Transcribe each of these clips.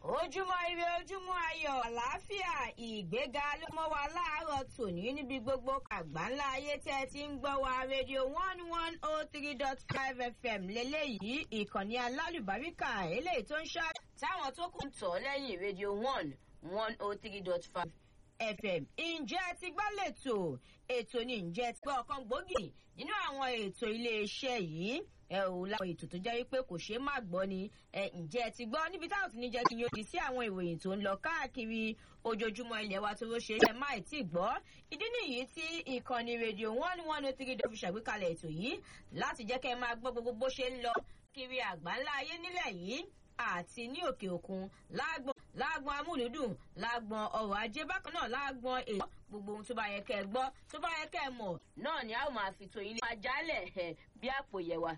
ojúmọ́ ire ojúmọ́ ayọ̀ àlàáfíà ìgbéga ló mọ́ wa láàárọ̀ tòní níbi gbogbo àgbáńlá ayé tẹ́ ẹ ti ń gbọ́ wa rédíò one one oh three dot five fm lélẹ́yìí ìkànnì alálùbáríkà eléyìí tó ń ṣá táwọn tó kù ń tọ̀ lẹ́yìn rédíò one one oh three dot five fm ǹjẹ́ ti gbọ́ lẹ́tọ̀ ètò ni ǹjẹ́ ti gbọ́ ọ̀kan gbòógì nínú àwọn ètò iléeṣẹ́ yìí ẹ ò láwọn ètò tó jẹ́ wípé kò ṣeé má gbọ́ ni ẹ ǹjẹ́ ti gbọ́ níbi táwọn ti ní jẹ́ kí n yóò di sí àwọn ìròyìn tó ń lọ káàkiri ojoojúmọ́ ilẹ̀ wa tó ló ṣe é má ì tí gbọ́ ìdí nìyí tí ìkànnì rédíò one one oh three dọ́ fi ṣàgbékalẹ̀ ètò yìí láti jẹ́ kẹ́ ẹ máa gbọ́ gbogbo bó ṣe ń lọ kiri àgbáńlá ayé nílẹ̀ yìí àti ní òkè òkun lágbọn lágbọn amúlùdùn lágbọn ọrọ̀ ajé bákan náà lágbọn èèyàn gbogbo ohun tó bá yẹ kẹ́ ẹ gbọ́ tó bá yẹ kẹ́ ẹ mọ̀ náà ni a ó máa fi tó ilé ajálẹ̀ bí àpò yẹ̀wà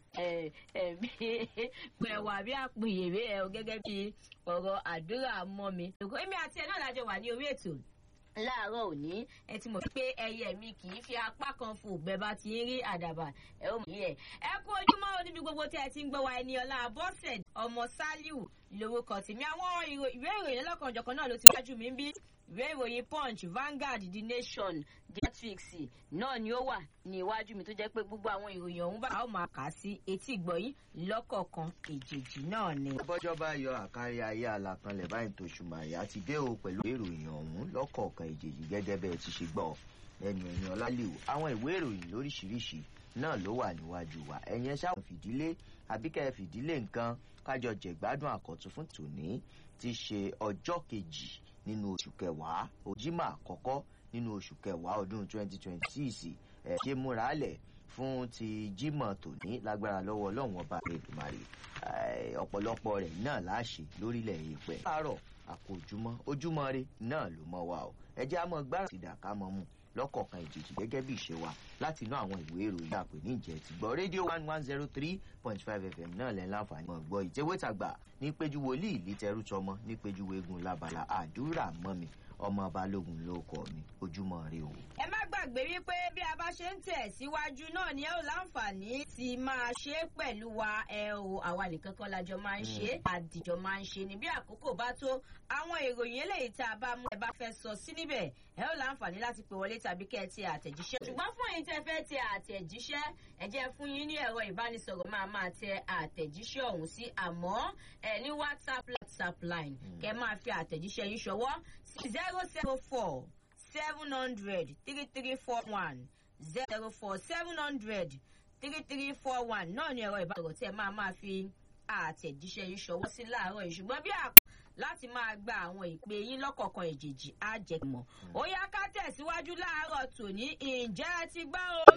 gbẹ̀wà bí àpò yèrè ẹ̀ gẹ́gẹ́ bí ọ̀rọ̀ àdúrà mọ́ mi. èmi àti ẹ̀ náà lájọ wà ní orí ètò láàárọ̀ òní ẹ ti mọ̀ pé ẹyẹ mi kì í fi apá kan fò bẹ́ẹ̀ bá ti ń rí àdàbà ẹ ó mọ̀ yẹ. ẹ kú ojúmọ́ níbi gbogbo tẹ́ ẹ ti ń gbọ́ wa ẹni ọlá bọ́sẹ̀ ọmọ sálíù lórúkọ tèmi àwọn ìwé ìròyìn lọ́kànjọ̀kan náà ló ti wájú mi ń bí ìwé ìròyìn punch vanguard the nation matrix náà ni ó wà ní iwájú mi tó jẹ́ pé gbogbo àwọn ìròyìn ọ̀hún bá a ó máa kà á sí etí ìgbọ̀yìn lọ́kọ̀ọ̀kan èjèèjì náà ni. bọ́jọ́ bá yọ àkárí ayé àlàkanlẹ̀ báyìí tó ṣùgbọ́n àyà ti dé o pẹ̀lú ìròyìn ọ̀hún lọ́kọ̀ọ̀kan èjèèjì gẹ́gẹ́ bẹ́ẹ̀ ti ṣe gbọ́ ẹnu ẹni ọlálẹ́wò àwọn ìwé ìròyìn lóríṣiríṣi náà ló wà níwájú wa ẹ̀yẹn ṣáà fìdílé àbíkẹ́ fìdílé nǹkan kájọ jẹ̀gbádùn àkọ́tún fún tòní ti ṣe ọjọ́ kejì nínú oṣù kẹwàá òjìmọ̀ àkọ́kọ́ nínú oṣù kẹwàá ọdún 2026 ẹ̀ ṣe múra lẹ̀ fún ti jímọ̀ tòní lágbára lọ́wọ́ ọlọ́run ọba Èdùmàrè ọ̀pọ̀lọpọ̀ rẹ̀ náà láṣẹ lórílẹ̀ èèpẹ̀. láàárọ̀ àpò ojúmọ́ ojúmọ́ rẹ náà ló mọ́ wa o ẹ jẹ́ àmọ́ gbára ti dàka mọ́ mu lọ́kọ̀ọ̀kan ìjèjì gẹ́gẹ́ bí ìṣe wa láti inú àwọn ìwé ìròyìn àpè ní ìjẹ́ ti gbọ́ rédíò one one zero three point five fm náà lẹ́ láǹfààní mọ̀ gbọ́ ìtẹ́wétàgbà ní péjú wòlíì lítẹrú tọmọ ní péjú wégun labala àdúrà mọ́ mi ọmọ balógun ló kọ mi ojúmọ́ rí o. ẹ má gbàgbé wípé bí a bá ṣe ń tẹ̀ síwájú náà ni ẹ ò láǹfààní ti máa ṣe é pẹ̀lú wa ẹ o àwa nìkan kan lájọ máa ń ṣe àdìjọ máa ń ṣe ni bí àkókò bá tó àwọn ìròyìn eléyìí tá a bá mú ẹ bá fẹ́ sọ sí níbẹ̀ ẹ ò láǹfààní láti pè wọlé tàbí kẹ́ ẹ ti àtẹ̀jíṣẹ́. ṣùgbọ́n fún ẹ̀yin tẹ́ fẹ́ tẹ àtẹ̀jíṣẹ́ ẹ jẹ́ fún yín ní ẹ̀rọ ìbánisọ̀rọ̀ máa máa tẹ àtẹ̀jíṣẹ́ ọ̀hún sí àmọ́ ẹ ní whatsapp whatsapp line kẹ́ máa fi àtẹ̀jíṣẹ́ yín ṣọwọ́ sí zero zero four seven hundred three three four one zero four seven hundred three three four one náà ni ẹ̀rọ ìbánisọ̀rọ̀ tí ẹ máa máa fi àtẹ̀jíṣẹ́ yín ṣọwọ́ sí láàárọ̀ yìí ṣùgbọ́n bí àpò láti máa gba àwọn ìpè yín lọ́kọ̀ọ̀kan èjèèjì á jẹ mọ̀. ó yá ká tẹ̀síwájú láàárọ̀ tòní ǹjẹ́ ẹ ti gbọ́ o.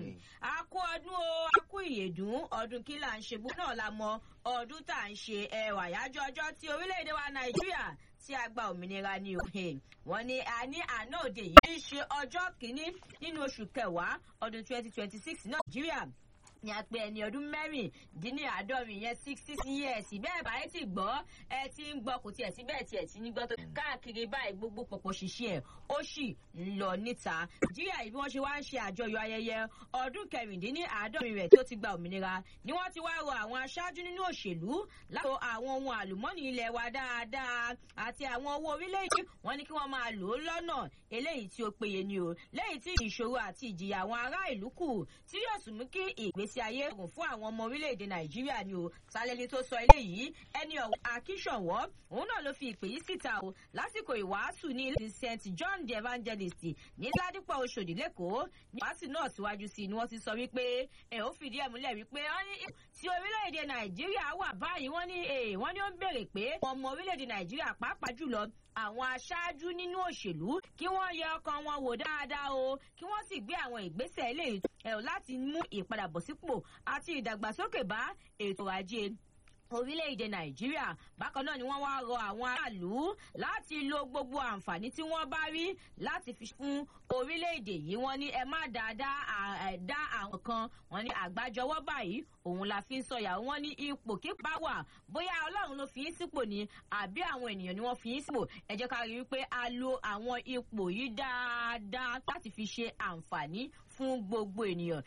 a kú ọdún o a kú ìyèdún ọdún kí là ń ṣe gbogbo náà la mọ ọdún tá à ń ṣe ẹwà yájọ́ ọjọ́ tí orílẹ̀-èdè wa nàìjíríà tí a gba òmìnira ní òhe wọn ni a ní àná òde yìí ṣe ọjọ́ kìíní nínú oṣù kẹwàá ọdún twenty twenty six nàìjíríà ní a pé ẹni ọdún mẹ́rìndínláàádọ́rin yẹn sixty years bẹ́ẹ̀ báyìí ti gbọ́ ẹ ti ń gbọ́ kò tiẹ̀ sí bẹ́ẹ̀ tiẹ̀ ti ní gbọ́ tó káàkiri báyìí gbogbo pọ̀pọ̀ ṣiṣẹ́ ẹ̀ ó sì ń lọ níta. nàìjíríà yìí bí wọ́n ṣe wá ń ṣe àjọyọ̀ ayẹyẹ ọdún kẹrìndínláàádọ́rin rẹ̀ tó ti gba òmìnira ni wọ́n ti wá rọ àwọn aṣáájú nínú òṣèlú láti lo àwọn ohun àlùmọ́nì ilẹ̀ wa dáadáa àti àwọn owó orílẹ̀-èdè wọn ní kí wọ́n máa lò ó lọ́nà eléyìí tí ó péye ni o lẹ́yìn tí ìṣòro àti ìjìyà àwọn ará ìlú kù tí yóò sì mú kí ìgbésí ìgbésí ayé rọrùn fún àwọn ọmọ orílẹ̀-èdè nàìjíríà ni o sálẹ́ni tó sọ eléyìí ẹni ọ̀hún akíṣọ̀wọ́ òun náà ló fi ìpè yìí síta o lásìkò ìwàásù ní ilé st john the evangelist ní ládìpọ̀ oṣòdì lẹ́kọ̀ọ́ ní ìwàásù náà síwájú sí i ni wọ́n ti sọ wípé ẹ̀ ó fìdí ẹ̀ múlẹ̀ wípé tí orílẹ̀-èdè nàìjíríà wà báyìí wọ́n ní wọ́n ní ó ń béèrè pé ọmọ orílẹ̀-èdè nàìjíríà pàápàá jùlọ àwọn aṣáájú nínú òṣèlú kí wọ́n yẹ ọkàn wọn wò dáadáa o kí wọ́n sì gbé àwọn ìgbésẹ̀ eléyìí ẹ̀ láti mú ìpadàbọ̀sípò àti ìdàgbàsókè bá ètò ajé orílẹ̀-èdè nàìjíríà bákan náà ni wọ́n wá rọ àwọn aráàlú láti lo gbogbo àǹfààní tí wọ́n bá rí láti fi fún orílẹ̀-èdè yìí wọ́n ní ẹ má dáadáa dá àwọn kan wọ́n ní àgbájọwọ́ báyìí òun la fi ń sọyà wọ́n ní ipò kípa wà bóyá ọlọ́run ló fi í sípò ni àbí àwọn ènìyàn ni wọ́n fi í sípò ẹ jẹ́ ká rí i pé a lo àwọn ipò yìí dáadáa láti fi ṣe àǹfààní fún gbogbo ènìyàn